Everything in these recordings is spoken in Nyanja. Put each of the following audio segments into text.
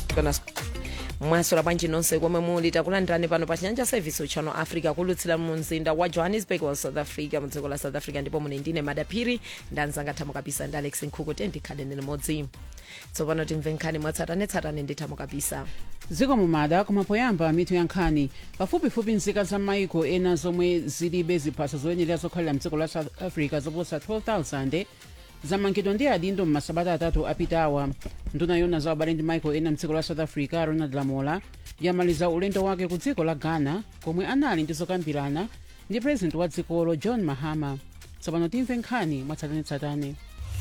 kana mwasula bwanji nonse komwe muli takulandirani pano pa chinyanja service channel africa kulutsira mu mzinda wa johannesburg wa south africa mu dziko la south africa ndipo mune ndine madaphiri ndanzanga thamo kabisa ndi alex nkhuku tendikhale limodzi tsopano timve nkhani mwatsatanetsatane ndi thamo kabisa dziko mumada koma poyamba mitu ya nkhani pafupifupi nzika za maiko ena zomwe zilibe ziphaso zoyenera zokhalira mdziko la south africa zoposa 12000 zamangidwa ndi adindo m'masabata atatu apitawa nduna yona za ubale ndi maiko ena mdziko la south africa ronald lamola yamaliza ulendo wake ku dziko la ghana komwe anali ndi zokambirana ndi president wa dzikolo john mahama tsopano timve nkhani mwatsatanetsatane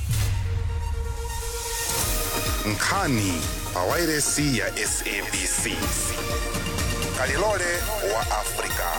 nkhani pa wairesi ya sabc kalilole wa afrika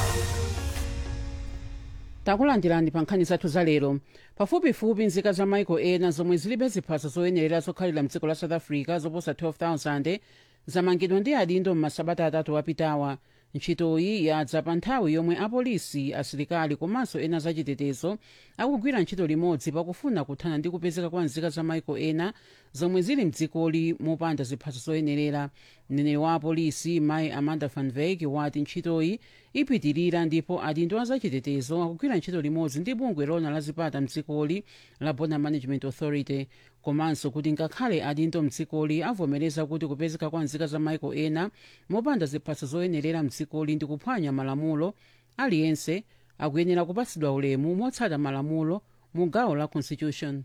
takulandirani pa nkhani zathu za lero pafupifupi nzika za maiko ena zomwe zilibe ziphaso zoyenerera zokhalira mdziko la south africa zoposa 12000 zamangidwa ndi adindo m'masabata atatu apitawa ntchitoyi yadza pa nthawi yomwe apolisi asilikali komanso ena zachitetezo akugwira ntchito limodzi pakufuna kuthana ndi kupezeka kwa nzika za maiko ena zomwe zili mdzikoli mopanda ziphaso zoyenerera mneneri wa apolisi mayi amanda van veek wati ntchitoyi ipitirira ndipo adindo azachitetezo akugwira ntchito limodzi ndi bungwe lona la zipata mdzikoli la border management authority komanso kuti ngakhale adindo mdzikoli avomereza kuti kupezeka kwa nzika za maiko ena mopanda ziphaso zoyenerera mdzikoli ndi kuphwanya malamulo aliyense akuyenera kupatsidwa ulemu motsata malamulo mu gawo la constitution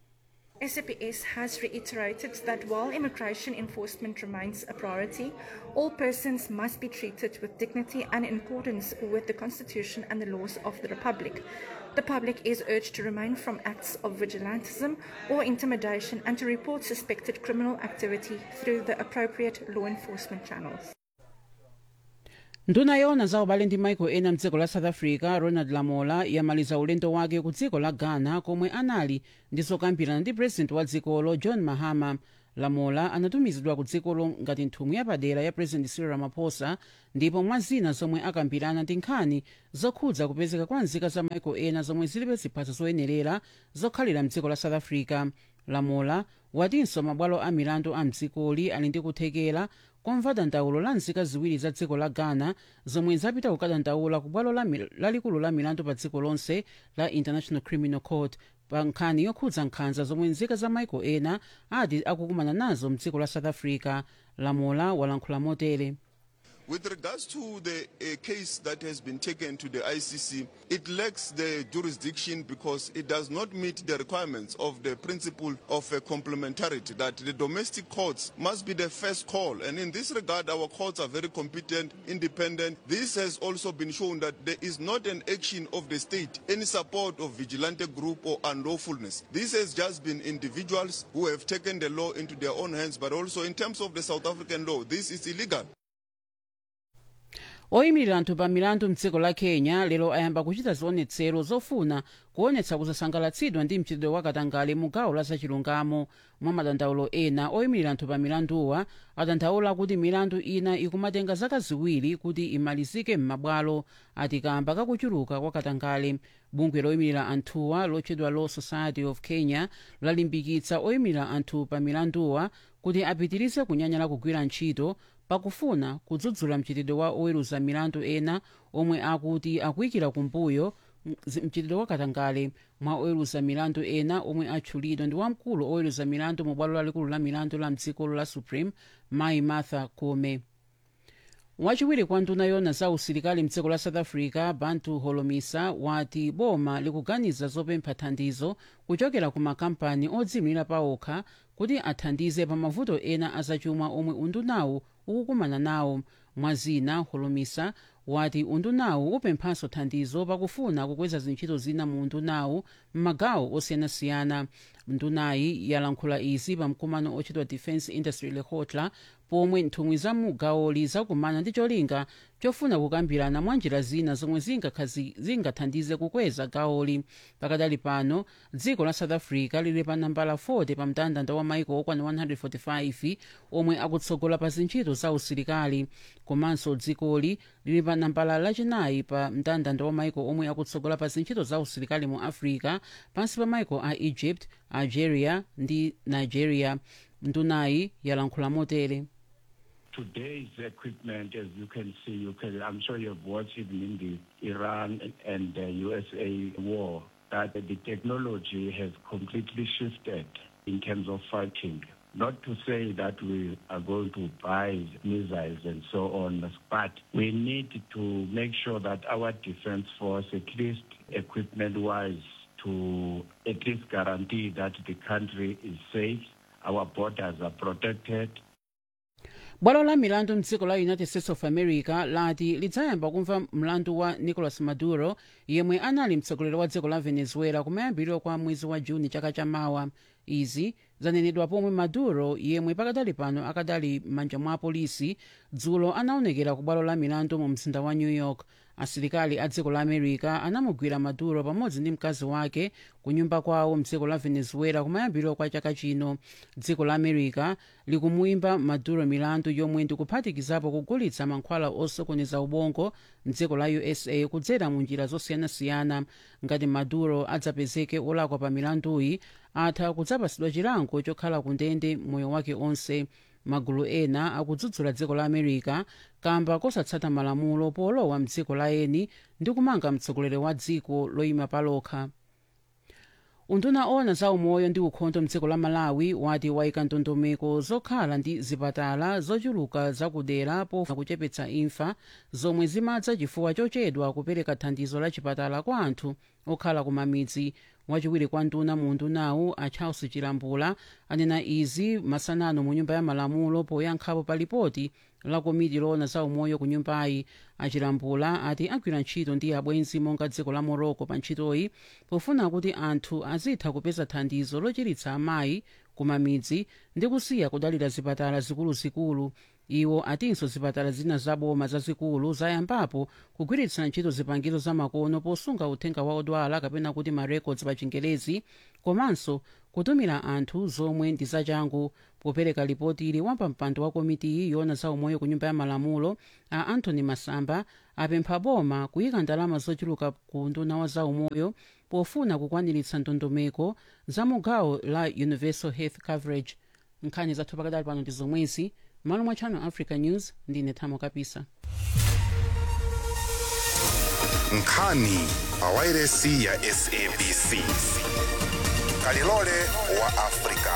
SAPS has reiterated that while immigration enforcement remains a priority, all persons must be treated with dignity and in accordance with the Constitution and the laws of the Republic. The public is urged to refrain from acts of vigilantism or intimidation and to report suspected criminal activity through the appropriate law enforcement channels. nduna yona za ubale ndi maiko ena mdziko la south africa ronald lamola yamaliza ulendo wake ku dziko la ghana komwe anali ndi zokambirana ndi president wa dzikolo john mahama lamola anatumizidwa ku dzikolo ngati nthumwi yapadera ya president cyril ramaphosa ndipo mwa zina zomwe akambirana ndi nkhani zokhudza kupezeka kwa nzika za maiko ena zomwe zilibe ziphaso zoyenerera zokhalira mdziko la south africa lamola watinso mabwalo a milandu a mdzikoli ali ndi kuthekera komva dandaulo la nzika ziwiri za dziko la ghana zomwe zapita kukadandaula ku bwalo lalikulu la milandu pa dziko lonse la international criminal court pa nkhani yokhudza nkhanza zomwe nzika za maiko ena ati akukumana nazo mdziko la south africa lamola walankhula motere With regards to the uh, case that has been taken to the ICC, it lacks the jurisdiction because it does not meet the requirements of the principle of uh, complementarity, that the domestic courts must be the first call. And in this regard, our courts are very competent, independent. This has also been shown that there is not an action of the state, any support of vigilante group or unlawfulness. This has just been individuals who have taken the law into their own hands, but also in terms of the South African law, this is illegal. oyimirira anthu pa milandu mdziko la kenya lero ayamba kuchita zionetsero zofuna kuonetsa kusasangalatsidwa ndi mchitidwe wa katangale mu gawo la zachilungamo mwa madandaulo ena oyimirira anthu pa milanduwa adandaula kuti milandu ina ikumatenga zaka ziwiri kuti imalizike m'mabwalo ati kamba kakuchuluka kwa katangale bungwe loyimirira anthuwa lotchedwa law society of kenya lalimbikitsa oyimirira anthu pa milanduwa kuti apitirize kunyanyala kugwira ntchito pakufuna kudzudzula mchitidwe wa oweruza milandu ena omwe akuti akuyikira kumbuyo mchitidwe wa katangale mwa oweruza milandu ena omwe atchulidwa ndi wamkulu oweruza milandu mu bwalo lalikulu la milandu la mdzikolo la supreme mayi martha koome wachiwiri kwa nduna yona za usilikali mdziko la south africa bantu holomisa wati boma likuganiza zopempha thandizo kuchokera ku makampani odziyimira paokha kuti athandize pa mavuto ena azachuma omwe undunawu ukukumana nawo mwazina holomisa wati undunawu upemphanso thandizo pakufuna kukweza zintchito zina mu undunawu m'magawo osiyanasiyana ndunayi yalankhula izi pa mkumano ochedwa defence industry lehotla pomwe nthumwi za mugawoli zakumana ndi cholinga chofuna kukambirana mwa njira zina zomwe zingathandize kukweza gawoli pakadali pano dziko la south africa lili pa nambala 40 pa mndandanda wa maiko okwana 145 omwe akutsogola pa zintchito za usilikali komanso dzikoli lili pa nambala lachinayi pa mndandanda wa maiko omwe akutsogola pa zintchito za usilikali mu africa pansi pa maiko a egypt algeria ndi nigeria ndunayi yalankhula motere today's equipment, as you can see, you can, I'm sure you've watched even in the Iran and the USA war, that the technology has completely shifted in terms of fighting. Not to say that we are going to buy missiles and so on, but we need to make sure that our defense force, at least equipment-wise, to at least guarantee that the country is safe, our borders are protected, bwalo la milandu mdziko la united states of america lati lidzayamba kumva mlandu wa nicolas maduro yemwe anali mtsogoleri wa dziko la venezuela kumayambiriro kwa mwezi wa juni chaka chamawa izi zanenedwa pomwe maduro yemwe pakadali pano akadali m'manja mwa apolisi dzulo anaonekera ku bwalo la milandu mu mzinda wa new york asilikali a dziko la america anamugwira maduro pamodzi ndi mkazi wake ku nyumba kwawo mdziko la venezuela kumayambiriro kwa chaka chino dziko la america likumuyimba maduro milandu yomwe ndikuphatikizapo kugulitsa mankhwala osokoneza ubongo mdziko la usa kudzera mu njira zosiyanasiyana ngati maduro adzapezeke olakwa pa milanduyi atha kudzapasidwa chilango chokhala ku ndende moyo wake onse magulu ena akudzudzula dziko la america kamba kosatsata malamulo polowa mdziko la eni ndi kumanga mtsogoleri wa dziko loyima palokha unduna ona za umoyo ndi ukhondo mdziko la malawi wati wayika ndondomeko zokhala ndi zipatala zochuluka zakudera pofuna kuchepetsa imfa zomwe zimadza chifukwa chochedwa kupereka thandizo la chipatala kwa anthu okhala ku mamidzi wachiwiri kwa nduna mu undunawu a charles chilambula anena izi masanano mu nyumba ya malamulo poyankhapo pa lipoti la komiti loona za umoyo ku nyumbayi achilambula ati agwira ntchito ndi abwenzi monga dziko la morocco pa ntchitoyi pofuna kuti anthu azitha kupeza thandizo lochiritsa amayi ku mamidzi ndi kusiya kudalira zipatala zikuluzikulu iwo atinso zipatala zina zaboma zazikulu zayambapo kugwiritsa ntchito zipangizo zamakono posunga uthenga wa odwala kapena kuti marecords pa chingelezi komanso kutumira anthu zomwe ndi zachangu popereka lipoti ili wapampando wa komitiyi yoona za umoyo ku nyumba ya malamulo a anthony masamba apempha boma kuyika ndalama zochuluka ku nduna wa za umoyo pofuna kukwaniritsa ndondomeko za mugawo la universal health coverage nkhani zathu pakadali pano ndi zomwezi malo mwa channel africa news ndine thamo kapisa nkhani pawairesi ya sabc kalilole wa afrika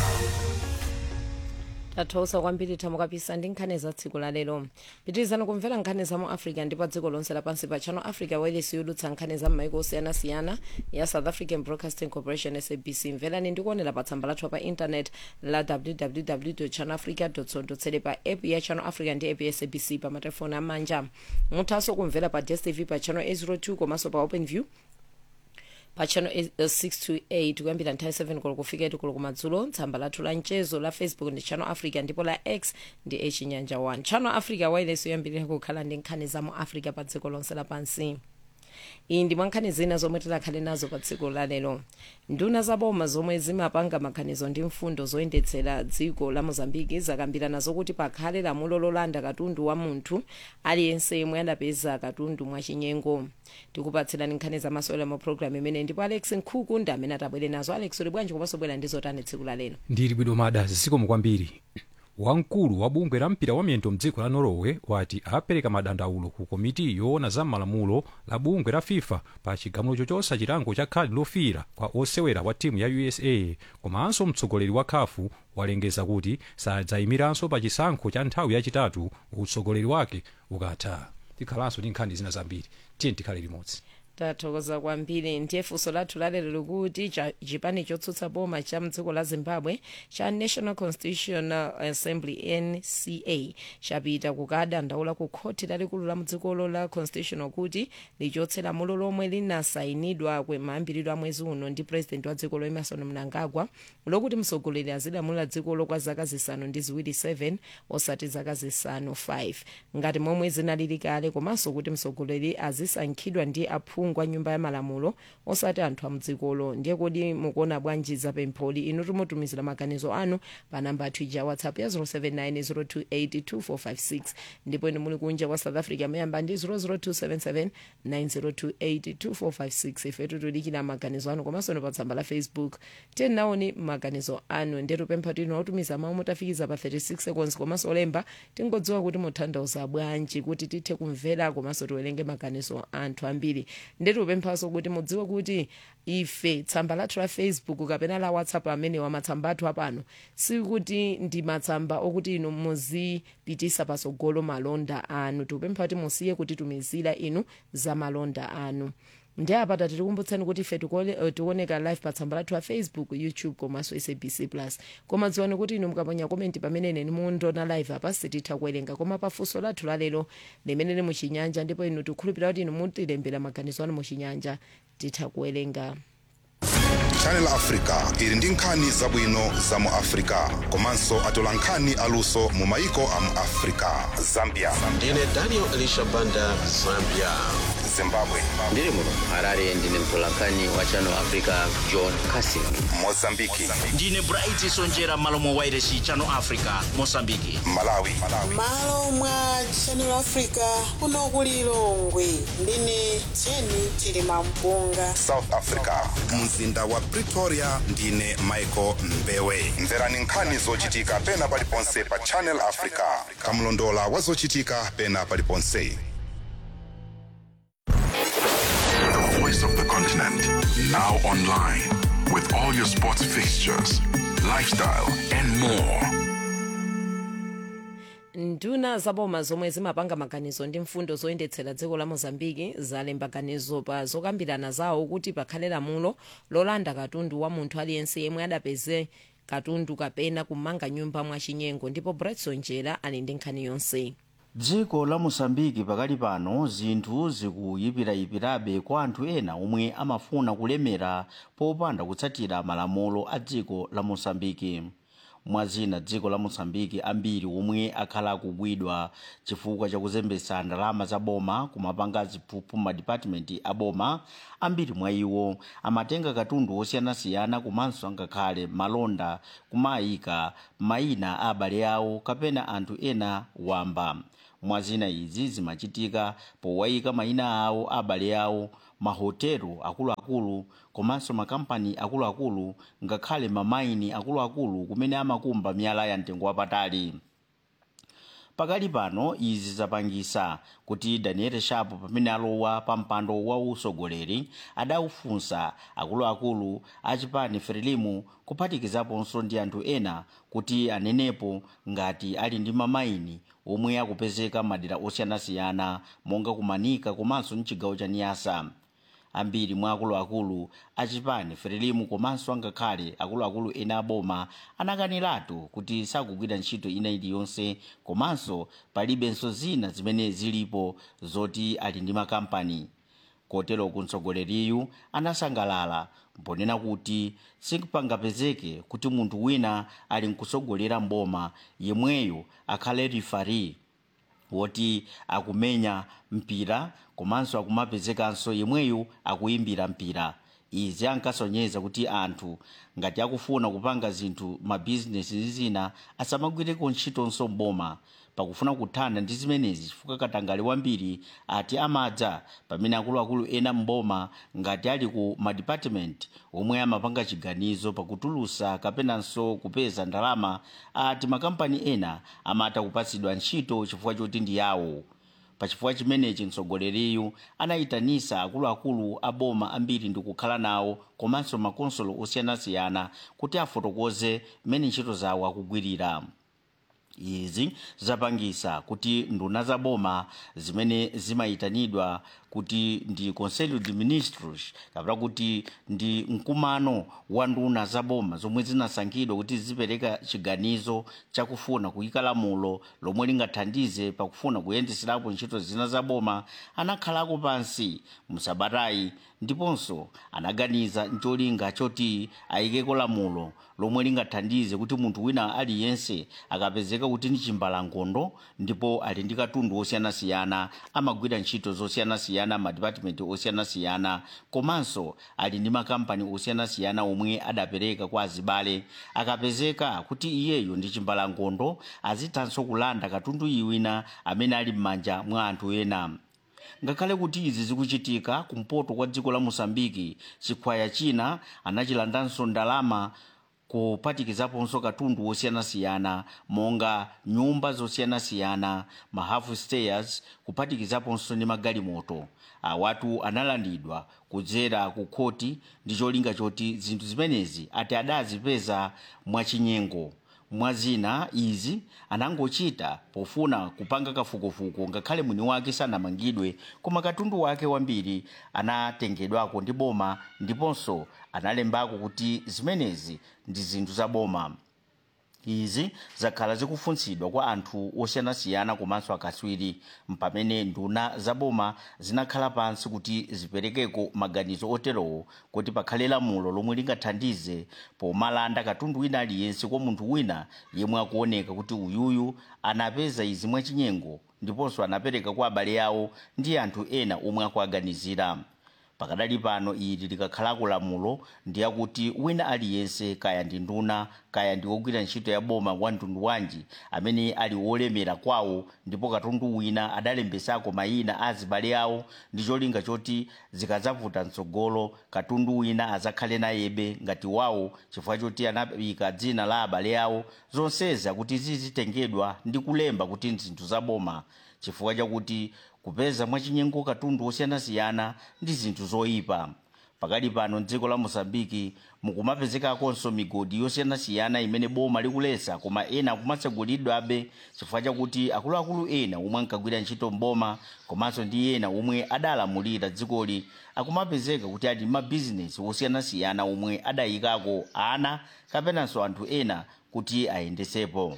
tathokoza kwambiri thamo kapisa ndi nkhani za tsiku la lero pitirizani kumvera nkhani za mu africa ndi pa dziko lonse lapansi pa channel africa wailesi yodutsa nkhani za m'maiko osiyanasiyana ya south african broadcasting corporation sabc mverani ndi kuonera pa tsamba lathu pa intanet la www channel africa co pa app ya channel africa ndi app ya sabc pa matelefoni amanja muthanso kumvera pa dstv pa channel 802 komanso pa open view pa channel 628 kuyambira nthawi 7 koloko kufika 8 koloko kumadzulo tsamba lathu la mchezo la facebook ndi channel africa ndipo la x ndi echinyanja 1 channel africa wailesi yoyambirira kukhala ndi nkhani za mu africa pa dziko lonse lapansi iyi ndi mwa nkhani zina zomwe tikhale nazo pa dziko la lero nduna zaboma zomwe zimapanga maganizo ndi mfundo zoyendetsera dziko la mozambiki zakambirana zokuti pakhale lamulo lolanda katundu wa munthu aliyense yemwe anapeza katundu mwachinyengo tikupatsirani nkhani zamasewera mu programu imene ndipo alex nkhuku ndi amene atabwere nazo alex uli bwanji komanso bwera ndi zotani tsiku la lero ndili bwino mada zikomo kwambiri wamkulu wa bungwe la mpira wa miyendo mdziko la norway wati apereka madandaulo ku komiti yoona za malamulo la bungwe la fifa pa chigamulo chochotsa chilango cha khadi lofira kwa osewera wa timu ya usa komanso mtsogoleri wa khafu walengeza kuti sadzayimiranso pa chisankho cha nthawi yachitatu utsogoleri wake ukatha tikhalanso ndi nkhani zina zambiri tiye tikhale limodzi tathokoza kwambiri ndiye funso lathu lalero likuti chipani chotsutsa boma cha mdziko la zimbabwe cha national constitutional assembly nca chapita kukadandaula ku khoti lalikulu la mdzikolo la constitutional kuti lichotse lamulo lomwe linasayinidwa mayambiriro a mwezi uno ndi president wa dzikolo emerson mnangagwa lokuti mtsogoleri azilamulira dzikolo kwa zaka zisanu ndi ziwiri 7 osati zaka zisanu 5 ngati momwe zinalili kale komanso kuti mtsogoleri azisankhidwa ndi aphungu aphungu a nyumba ya malamulo osati anthu amdzikolo ndiye kodi mukuona bwanji za pempholi inu timutumizira maganizo anu pa namba athu ija whatsapp ya 079 028 2456 ndipo inu muli kunja kwa south africa mayamba ndi 00277 9028 2456 ifetu tudikira maganizo anu komanso pa tsamba la facebook tenaoni maganizo anu ndetu pempha tino otumiza mawu mutafikiza pa 36 seconds komanso olemba tingodziwa kuti mutanthauza bwanji kuti tithe kumvera komanso tiwerenge maganizo anthu ambiri ndetu pemphaso kuti mudziwe kuti ife tsamba lathu la facebook kapena la whatsapp amenewa matsamba athu apano sikuti ndi matsamba okuti inu muzipitisa patsogolo malonda anu tikupempha kuti musiye kutitumizira inu za malonda anu ndi apa tikukumbutsani kuti ife tikole- eh, tikuoneka live pa tsamba lathu la facebook youtube komanso sabc plus koma dziwani kuti inu mukaponya komenti pamene ine mundiona live apa sititha kuwerenga koma pafunso lathu lalero limene lili muchinyanja ndipo inu tikukhulupirira kuti inu mutilembera maganizo anu muchinyanja titha kuwerenga channel africa ili ndi nkhani zabwino za mu africa komanso atola nkhani aluso mu maiko a mu africa zambia ndine daniel elisha banda zambia zimbabwe ndiri muno harare ndine mtolankhani wa channel africa john casin mozambiki ndine bright sonjera malo mwa wairesi channel africa mosambiki malawi malo mwa channel africa kuno ku lilongwe ndine jeni chilima mpunga south africa mzinda wa pretoria ndine michael mbewe mverani nkhani zochitika pena paliponse pa channel africa kamlondola wa zochitika pena paliponse The voice of the continent. Now online. With all your sports fixtures, lifestyle, and more. nduna zaboma zomwe zimapanga maganizo ndi mfundo zoyendetsera dziko la mozambiki zalemba ganizo pa zokambirana zawo kuti pakhale lamulo lolanda katundu wa munthu aliyense yemwe adapeze katundu kapena kumanga nyumba mwachinyengo ndipo bretson jera ali ndi nkhani yonse dziko la mosambiki pakali pano zinthu zikuyipirayipirabe kwa anthu ena omwe amafuna kulemera popanda kutsatira malamulo a dziko la mosambiki mwazina dziko la mosambiki ambiri omwe akhala akugwidwa chifukwa chakuzembetsa ndalama za boma kumapanga ziphuphu madipatimenti a boma ambiri mwa iwo amatenga katundu osiyanasiyana komanso angakhale malonda kumayika mayina a abale awo kapena anthu ena wamba mwazina izi zimachitika powayika mayina awo a abale awo mahotelo akuluakulu komanso makampani akuluakulu ngakhale mamaini akuluakulu kumene amakumba miyala ya mtengo wapatali pakali pano izi zapangisa kuti daniel sharp pamene alowa pa mpando wa usogoleri adaufunsa akuluakulu a chipani frelimu kuphatikizaponso ndi anthu ena kuti anenepo ngati ali ndi mamaini omwe akupezeka madera osiyanasiyana monga kumanika komanso mchigawo cha niyasa ambiri mwa akuluakulu achipani frelimu komanso angakhale akuluakulu ena aboma anakaniratu kuti sakugwira ntchito ina iliyonse komanso palibenso zina zimene zilipo zoti ali ndi makampani kotero kumtsogoleriyu anasangalala mponena kuti sikupangapezeke kuti munthu wina ali nkusogolera mboma yemweyo akhale rifari woti akumenya mpira komanso akumapezekanso yemweyo akuimbira mpira izi ankasonyeza kuti anthu ngati akufuna kupanga zinthu mabizinesi zina asamagwireko ntchitonso mboma pakufuna kuthana ndi zimenezi chifukwa katangale wambiri ati amadza pamene akuluakulu ena mboma ngati ali ku madipatimenti omwe amapanga chiganizo pakutulusa kapenanso kupeza ndalama ati makampani ena amata kupatsidwa ntchito chifukwa choti ndi yawo pachifukwa chimenechi mtsogoleriyu anayitanisa akuluakulu a boma ambiri ndi kukhala nawo komanso makonsolo osiyanasiyana kuti afotokoze mmene ntchito zawo akugwirira izi zapangisa kuti nduna za boma zimene zimayitanidwa kuti ndi conselho de ministros kapena kuti ndi mkumano wa nduna za boma zomwe zinasankhidwa kuti zipereka chiganizo chakufuna kuyika lamulo lomwe lingathandize pakufuna kuyendeserapo ntchito zina za boma anakhalako pansi msabatayi ndiponso anaganiza ncholinga choti ayikeko lamulo lomwe lingathandize kuti munthu wina aliyense akapezeka kuti ndi chimbalangondo ndipo ali ndi katundu osiyanasiyana amagwira ntchito zosiyanasiyana osiyanasiyana madipatimenti osiyanasiyana komanso ali ndi makampani osiyanasiyana omwe adapereka kwa azibale akapezeka kuti iyeyo ndi chimbalangondo azithanso kulanda katundu wina amene ali m'manja mwa anthu ena ngakhale kuti izi zikuchitika kumpoto kwa dziko la mosambiki chikhwaya china anachilandanso ndalama kuphatikizaponso katundu wosiyanasiyana monga nyumba zosiyanasiyana mahalf stairs kuphatikizaponso ndi magalimoto awatu analandidwa kudzera ku khoti ndi cholinga choti zinthu zimenezi ati adazipeza mwachinyengo mwazina izi anangochita pofuna kupanga kafukufuku ngakhale mwini wake sanamangidwe koma katundu wake wambiri anatengedwako ndi boma ndiponso analembako kuti zimenezi ndi zinthu za boma izi zakhala zikufunsidwa kwa anthu osiyanasiyana komanso akatswiri mpamene nduna zaboma zinakhala pansi kuti ziperekeko maganizo oterowo kuti pakhale lamulo lomwe lingathandize pomalanda katundu wina aliyense kwa munthu wina yemwe akuoneka kuti uyuyu anapeza izi mwachinyengo ndiponso anapereka kwa abale awo ndi anthu ena omwe akuaganizira pakadali pano ili likakhalako lamulo ndiyakuti wina aliyense kaya ndi nduna kaya ndi wogwira ntchito ya boma wa mtundu wanji amene ali wolemera kwawo ndipo katundu wina adalembesako mayina a azibale awo ndi cholinga choti zikadzavuta mtsogolo katundu wina azakhale nayebe ngati wawo chifukwa choti anayika dzina la abale awo zonsezi akuti zizitengedwa ndi kulemba kuti ndi zinthu za boma chifukwa chakuti kupeza mwachinyengo katundu osiyanasiyana ndi zinthu zoyipa pakali pano mdziko la mosambiki mukumapezekakonso migodi yosiyanasiyana imene boma likulesa koma ena akumatsegulidwabe chifukwa chakuti akuluakulu ena omwe ankagwira ntchito mboma komanso ndi ena omwe adalamulira dzikoli akumapezeka kuti ali mabizinesi osiyanasiyana omwe adayikako ana kapenanso anthu ena kuti ayendesepo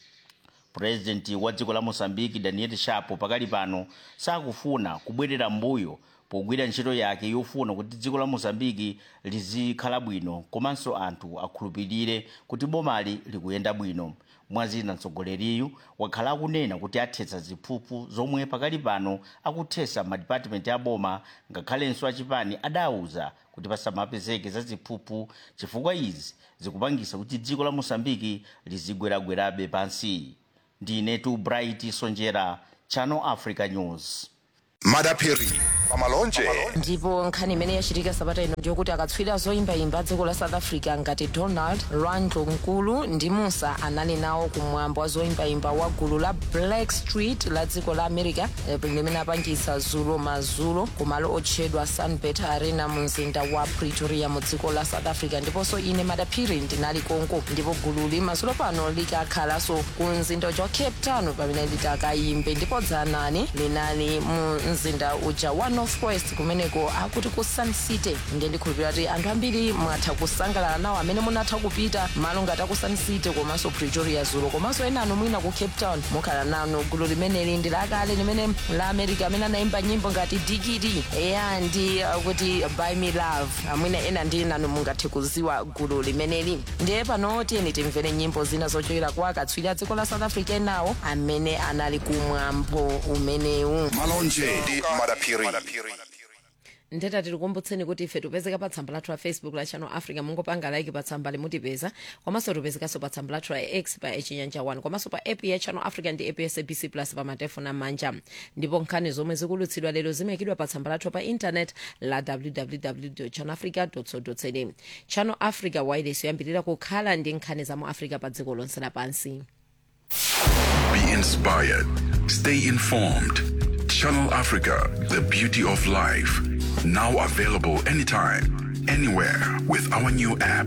purezidenti wa dziko la mosambiki daniel shapo pakali pano sakufuna kubwerera mbuyo pogwira ntchito yake yofuna kuti dziko la mosambiki lizikhala bwino komanso anthu akhulupirire kuti bomali likuyenda bwino mwazina mtsogoleriyu wakhala akunena kuti athetsa ziphuphu zomwe pakali pano akuthetsa madipatimenti a boma ngakhalenso achipani adauza kuti pasamapezeke za ziphuphu chifukwa izi zikupangisa kuti dziko la mosambiki lizigweragwerabe pansi ndinetu bright sonjera channel africa news madapiri pamalonje ndipo nkhani imene yachitika sabata ino ndiyokuti akatswiri zoyimbayimba dziko la south africa ngati donald randlo nkulu ndi musa anali nawo kumwambo wa zoyimbayimba wa gulu la black street la dziko la america eh, limene apangisa zulo mazulo kumalo otchedwa sunbet arena mu mzinda wa pretoria mu dziko la south africa ndiponso ine madapiri ndinali konko ndipo gululi mazulo pano likakhalanso ku mzinda uja wa cape town pamene litakayimbe ndipo dzanani linali mu mzinda uja wa northwest kumeneko akuti ku sun city nge ndikhulupirira kuti anthu ambiri mwatha kusangalala nawo amene munatha kupita malo ngati aku sun city komanso pretoria zulo komanso ena anu mwina ku cape town mukhala nano gulu limeneli ndi lakale limene la america amene anayimba nyimbo ngati digidi eya ndi uh, kuti by me love amwina ena ndi nanu mungathe kuziwa gulu limeneli ndiye pano tiyeni timvere nyimbo zina zochokera kwa akatswiri a dziko la south africa enawo amene anali kumwambo umenewu malonje ndi madapiri ndeta tikukumbutseni kuti ife tipezeka pa tsamba lathu la facebook la channel africa mungopanga like pa tsamba limutipeza komanso tipezekanso pa tsamba lathu la x pa chinyanja 1 komanso pa app ya channel africa ndi app ya sabc plus pa matefoni amanja ndipo nkhani zomwe zikulutsidwa lero zimayikidwa pa tsamba lathu pa intanet la www channel africa co za channel africa wireless yoyambirira kukhala ndi nkhani za mu africa pa dziko lonse lapansi Be inspired. Stay informed. Channel Africa, the beauty of life. Now available anytime, anywhere with our new app.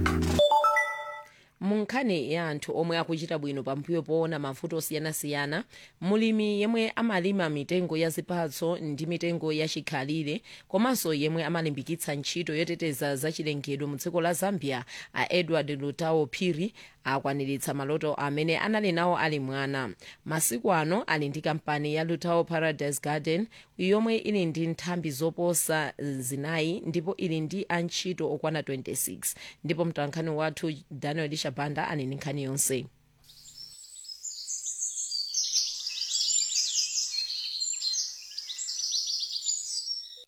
mu nkhani ya anthu omwe akuchita bwino pambuyo poona mavuto osiyanasiyana mulimi yemwe amalima mitengo ya zipatso ndi mitengo ya chikhalire komanso yemwe amalimbikitsa ntchito yoteteza zachilengedwe mu dziko la zambia a edward lutao phiri akwaniritsa maloto amene anali nawo ali mwana masiku ano ali ndi kampani ya lutao paradise garden yomwe ili ndi nthambi zoposa zinayi ndipo ili ndi antchito okwana 26 ndipo mtolankhani wathu daniel shabanda ali ndi nkhani yonse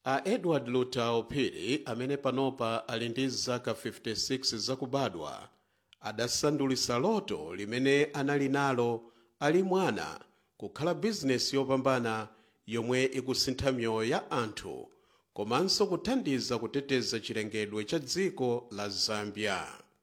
a edward lutao phiri amene panopa ali ndi zaka 56 zakubadwa adasandulisa loto limene anali nalo ali mwana kukhala bizinesi yopambana yomwe ikusintha miyoyo ya anthu komanso kuthandiza kuteteza chilengedwe cha dziko la zambia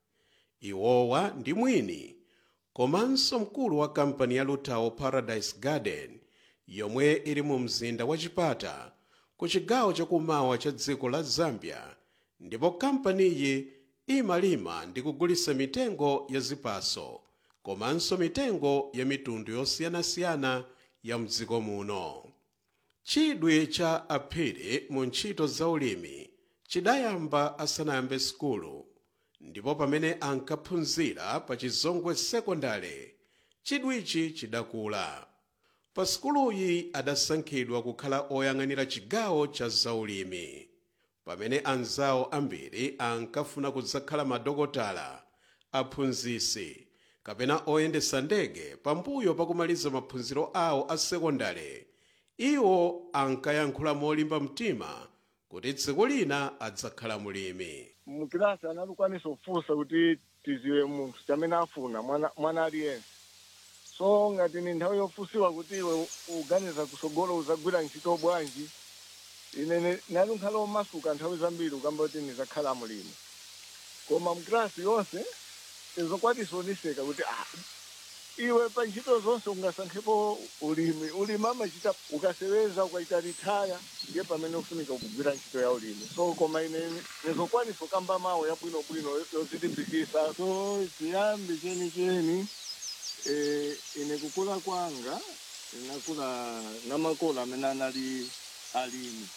iwowa ndi mwini komanso mkulu wa kampani ya lutao paradise garden yomwe ili mu mzinda wa chipata ku chigawo chakumawa cha dziko la zambia ndipo kampaniyi imalima ndi kugulitsa mitengo ya zipaso komanso mitengo ya mitundu yosiyanasiyana ya mdziko muno chidwi cha aphiri mu ntchito za ulimi chidayamba asanayambe sukulu ndipo pamene ankaphunzira pa chizongwe sekondale chidwichi chidakula pa sukuluyi adasankhidwa kukhala oyang'anira chigawo cha zaulimi pamene anzawo ambiri ankafuna kudzakhala madokotala aphunzisi kapena oyendesa ndege pambuyo pakumaliza maphunziro awo a sekondale iwo ankayankhula molimba mtima kuti tsiku lina adzakhala mulimi mukilasi analukwanisa kufunsa kuti tiziwe munthu chamene afuna mwana, mwana aliyense so ngati ni nthawi yofunsiwa kuti iwe uganiza kusogolo uzagwira ntchito bwanji ine nali nkhala omasuka nthawi zambiri ukamba kuti nizakhala mulimi koma mkilasi yonse izokwatisa oniseka kuti ah, iwe pa ntchito zonse ungasankhepo ulimi ulimi amachita ukaseweza ukaita ritaya ndiye pamene ufunika kugwira ntchito ya ulimi so koma ine nizokwanisa ukamba mawu yabwinobwino yozilimbikisa so chiyambi chenicheni eh, ine kukula kwanga inakula na makolo amene anali alimi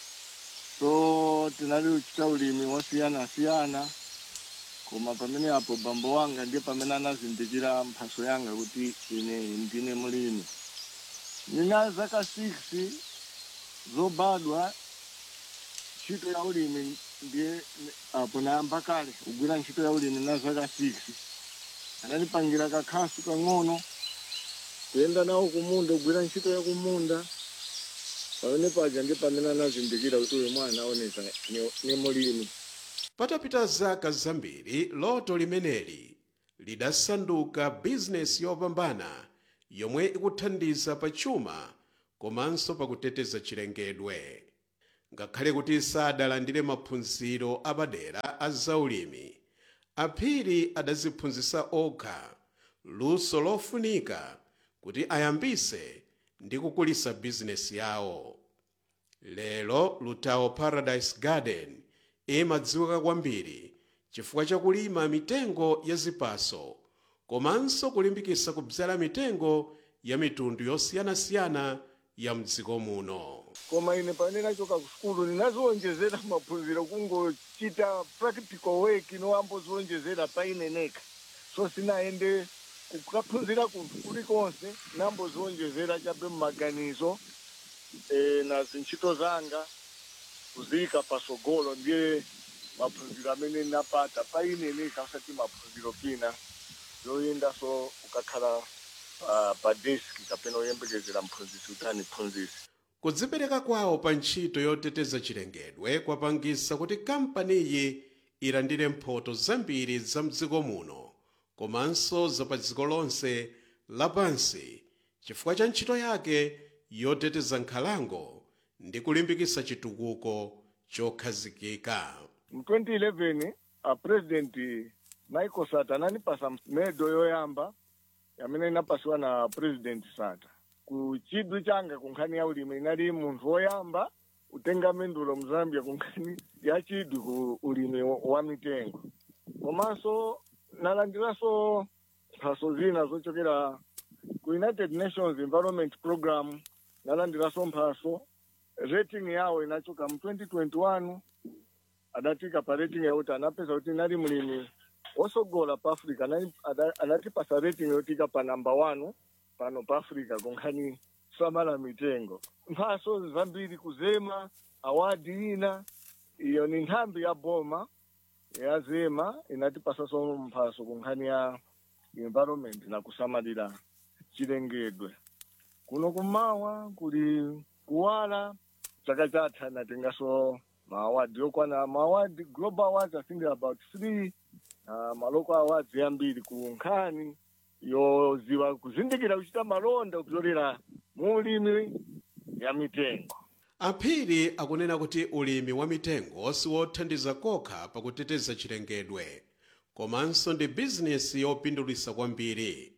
so tinali uchita ulimi wosiyana-siyana koma pamene apo bambo wanga ndiye pamene anazindikira mphaso yanga kuti ine ndine mulimi nina zaka 6 zobadwa ntchito ya ulimi ndiye apo nayamba kale kugwira ntchito ya ulimi na zaka 6 anandipangira kakhasu kang'ono kuyenda nawo kumunda kugwira ntchito ya kumunda pamene paja ndi pamene anazindikira kuti uyu mwana aonesa ni- ni mulimi patapita zaka zambiri loto limeneli lidasanduka bizinesi yopambana yomwe ikuthandiza pa chuma komanso pakuteteza chilengedwe ngakhale kuti sadalandire maphunziro apadera a zaulimi aphiri adaziphunzitsa okha luso lofunika kuti ayambise ndi kukulisa bizinesi yawo lero lutao paradise garden imadziwika kwambiri chifukwa chakulima mitengo ya zipaso komanso kulimbikitsa kudzala mitengo ya mitundu yosiyanasiyana ya mdziko muno koma ine pamene nachoka ku sukulu ndinaziwonjezera maphunziro kungochita practical work inoamboziwonjezera pa ine nekha so sinaende kukaphunzira kunthu kulikonse namboziwonjezera chabe mmaganizo e, na zintchito zanga kuziyika pasogolo ndiye maphunziro amene napata pa ine nekha usati maphunziro kina yoyenda so ukakhala uh, pa deski kapena oyembekezera mphunzisi kuti aniphunzise kudzipereka kwawo pa ntchito yoteteza chilengedwe kwapangisa kuti kampaniyi ilandire mphoto zambiri za mdziko muno komanso za pa dziko lonse lapansi chifukwa cha ntchito yake yoteteza nkhalango ndi kulimbikitsa chitukuko chokhazikika mu 2011 a president michael sata ananipasa medo yoyamba yamene inapasiwa na president sata ku chidwi changa ku nkhani ya ulimi inali munthu woyamba kutenga mendulo mu zambia ku nkhani ya chidwi ku ulimi wa mitengo komanso nalandiranso mphaso zina zochokera ku united nations environment program nalandiranso mphaso rating yawo inachoka mu 2021 adatika pa rating yakuti anapeza kuti nali mlimi wosogola pa africa anali- ada- anatipasa rating yotika pa namba 1 pano pa africa kunkhani samala mitengo mphaso zambiri kuzema awadi ina iyo ni nthambi ya boma ya zema inatipasaso mphaso kunkhani ya environment na kusamalira chilengedwe kuno kumawa kuli kuwala chaka chatha natengaso maawadi yokwana maawadi global awards i think about three uh, maloko awards yambiri ku nkhani yoziwa kuzindikira kuchita malonda kupyolera mu ulimi ya mitengo aphiri akunena kuti ulimi wa mitengo siwothandiza kokha pakuteteza chilengedwe komanso ndi bizinesi yopindulitsa kwambiri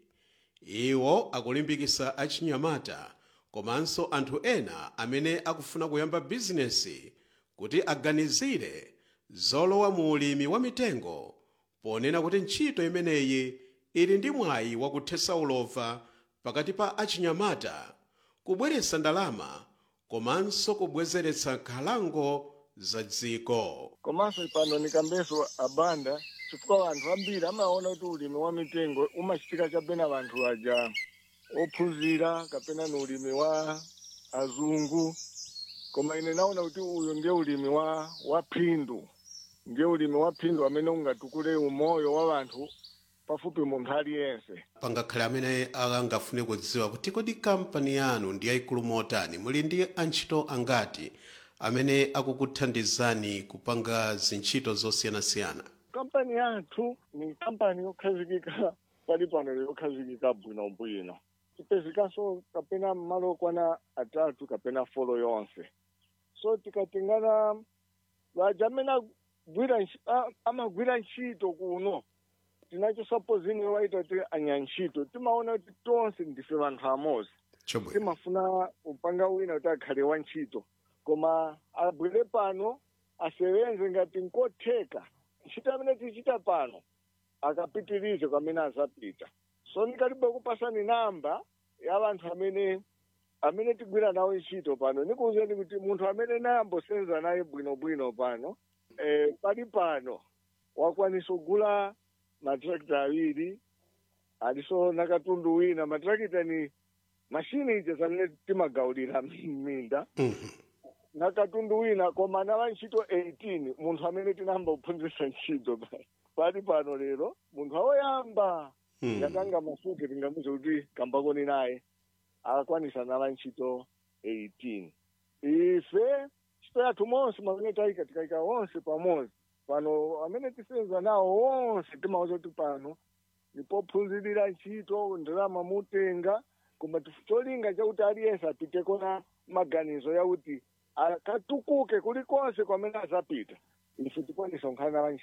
iwo akulimbikitsa achinyamata komanso anthu ena amene akufuna kuyamba bizinesi kuti aganizire zolowa mu ulimi wa mitengo ponena kuti ntchito imeneyi ili ndi mwayi wakuthetsa ulova pakati pa achinyamata kubweretsa ndalama komanso kubwezeretsa nkhalango za dziko komanso pano nikambeso abanda chifukwa anthu ambiri amaona kuti ulimi wa mitengo umachitika chapena vanthu aja ophunzira kapena ni ulimi wa azungu koma ine naona kuti uyu ndiye ulimi wa wa phindu ndiye ulimi wa phindu amene ungatukule umoyo wa vanthu pafupi munthu aliyense pangakhale amene angafune kudziwa kuti kodi kampani yanu ndi yayikulu motani muli ndi antchito angati amene akukuthandizani kupanga zintchito zosiyanasiyana kampani yathu ni kampani yokhazikika pali pano yokhazikika bwinobwino tipezikanso kapena mmalo okwana atatu kapena folo yonse so tikatengana vaja amene agwira ntchi- a- amagwira ntchito kuno tinacho sapozini waita ti anyantchito timaona kuti tonse ndife vanthu amodzi chomwe timafuna upanga wina kuti akhale wa ntchito koma abwere pano asewenze ngati nkotheka ntchito amene tichita pano akapitirize kwamene azapita so ndikalibe kupasani namba ya vanthu amene amene tigwira nawo ntchito pano nikuwuzeni kuti munthu amene nayambosenza naye bwinobwino pano eh, pali pano wakwanisa kugula matrakita awiri aliso na katundu wina matrakita ni mashini ija zamene timagawulira minda na katundu wina koma na wantchito 18 munthu amene tinayamba kuphunzitsa ntchito pa- pali pano lero munthu awoyamba Hmm. yakanga masuke tingamuze kuti kambakoni naye akakwanisa na wantchito 18 ife ntchito yathu monse mamene tayika tikayika onse pamodzi pano amene tisenza nawo onse timauza kuti pano nipophunzirira ntchito ndalama mutenga koma tif- cholinga chakuti aliyense apiteko na maganizo yakuti akatukuke kulikonse kwamene azapita ife tikwanisa kukhala na